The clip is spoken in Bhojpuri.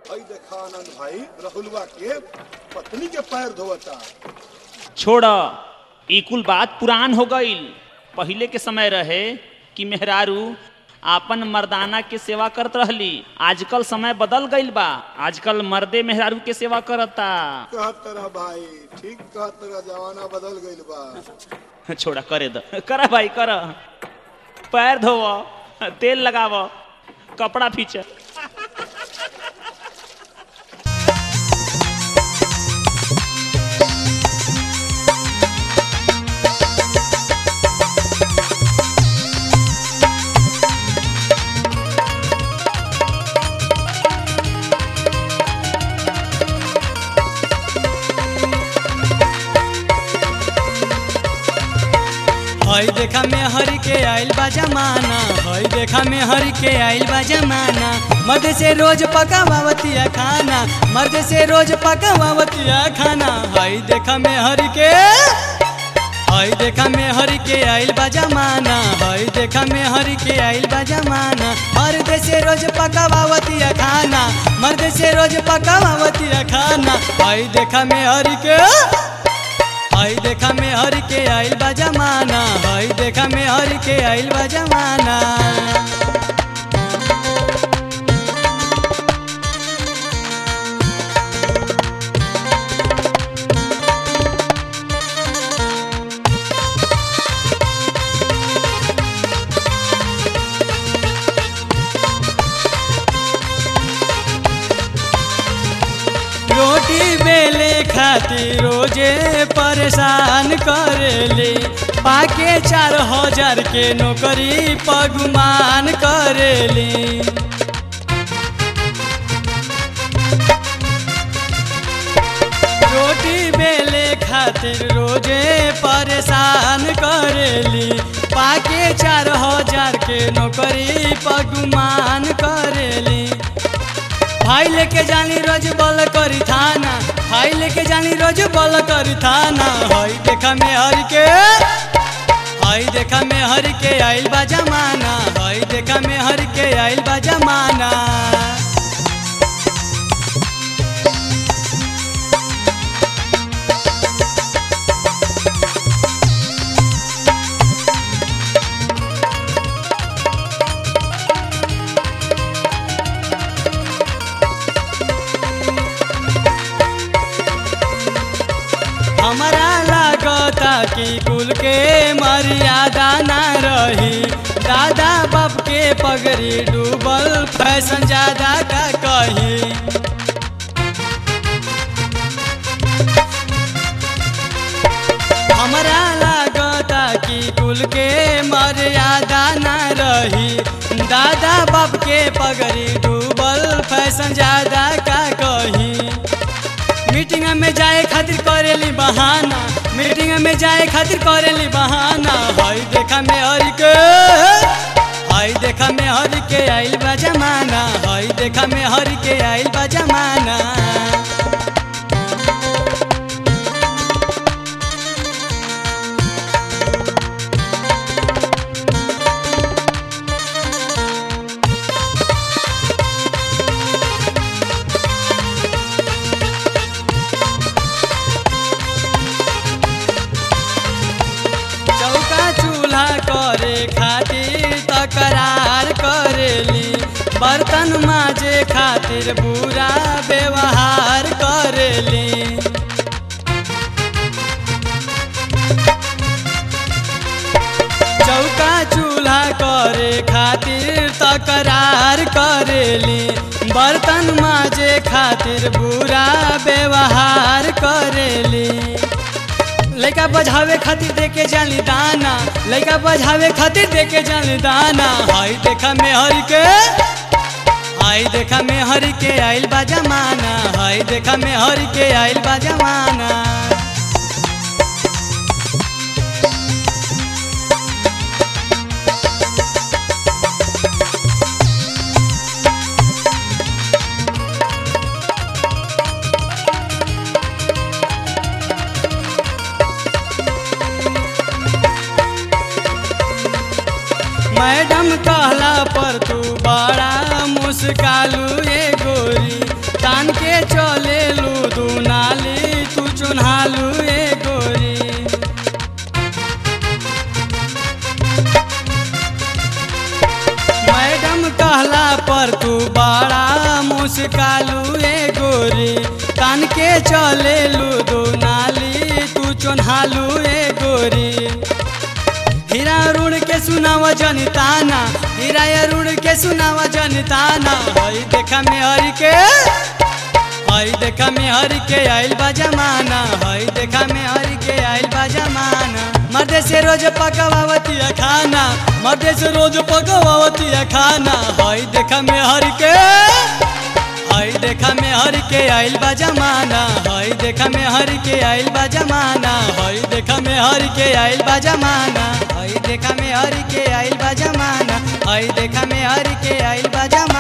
हई देखा आनंद भाई राहुलवा के पत्नी के पैर धोवता छोड़ ई कुल बात पुरान हो गईल पहिले के समय रहे कि मेहरारू आपन मर्दाना के सेवा करत रहली आजकल समय बदल गईल बा आजकल मर्दे मेहरारू के सेवा करता कहत रह भाई ठीक कहत रह जमाना बदल गईल बा छोड़ा करे द कर भाई कर पैर धोव तेल लगाव कपड़ा फींच हई देखा में हरि के आइल बा जमाना हई देखा में हरि के आइल बा जमाना मर्द से रोज पकावतिया खाना मर्द से रोज पकावतिया खाना हई देखा में हरि के हई देखा में हरि के आइल बा जमाना हई देखा में हरि के आइल बा जमाना मर्द से रोज पकावतिया खाना मर्द से रोज पकावतिया खाना हई देखा में हरि के हई देखा में हर के आइल बा जमाना हई देखा में हर के आइल बा जमाना रोटी बेले खातिर रोजे परेशान करेले पाके चार हजार के नौकरी पगुमान करेली रोटी बेले खातिर रोजे परेशान करेली पाके चार हजार के नौकरी पगुमान करेली भाई लेके जानी रोज बल करी थाना भाई लेके जानी रोज बल करी थाना हई देखा में हर के हई देखा में हर के आइल बा जमाना हई देखा में हर के आइल बा जमाना हमारा लागता कि कुल के मर्यादा ना रही दादा बाप के पगड़ी डूबल फैशन ज्यादा का कही हमारा लागता कि कुल के मर्यादा ना रही दादा बाप के पगड़ी डूबल फैशन ज्यादा का कही मीटिंग में जाए खातिर करेली बहाना मीटिंग में जाए खातिर करेली बहाना हई देखा में हर के हई देखा में हर के आइल बा जमाना हई देखा में हर के आइल बा जमाना चौका चूल्हा करे खातिर तकरार करेली बर्तन माजे खातिर बुरा व्यवहार करेली चौका चूल्हा करे खातिर तकरार करेली बर्तन माजे खातिर बुरा व्यवहार करेली लड़का बजावे खातिर देके जानी दाना लड़का बजावे खातिर देके जानी दाना हई देखा में हर के हई देखा में हर के आइल बा जमाना हई देखा में हर के आइल बा जमाना मैडम कहला पर तू बड़ा मुस्कालू ये गोरी तान के चले लू दू नाली तू चुन्हालू ए गोरी मैडम कहला पर तू बड़ा मुस्कालू ए गोरी तान के चले लू दू नाली तू चुन्हालू ए गोरी हीरा रुण के सुनावा जनताना हीरा रुण के सुनावा जनताना हई देखा में हरि के हई देखा में हरि के आइल बा जमाना हई देखा में हरि के आइल बा जमाना मर्दे से रोज पकवावती खाना मर्दे से रोज पकवावती खाना हई देखा में हरि के हई देखा में हरि के आइल बा जमाना हई देखा में हरि के आइल बा जमाना हई देखा में हरि के आइल बा जमाना हई देखा में हरि के आइल बा जमाना हई देखा में हरि के आइल बा जमाना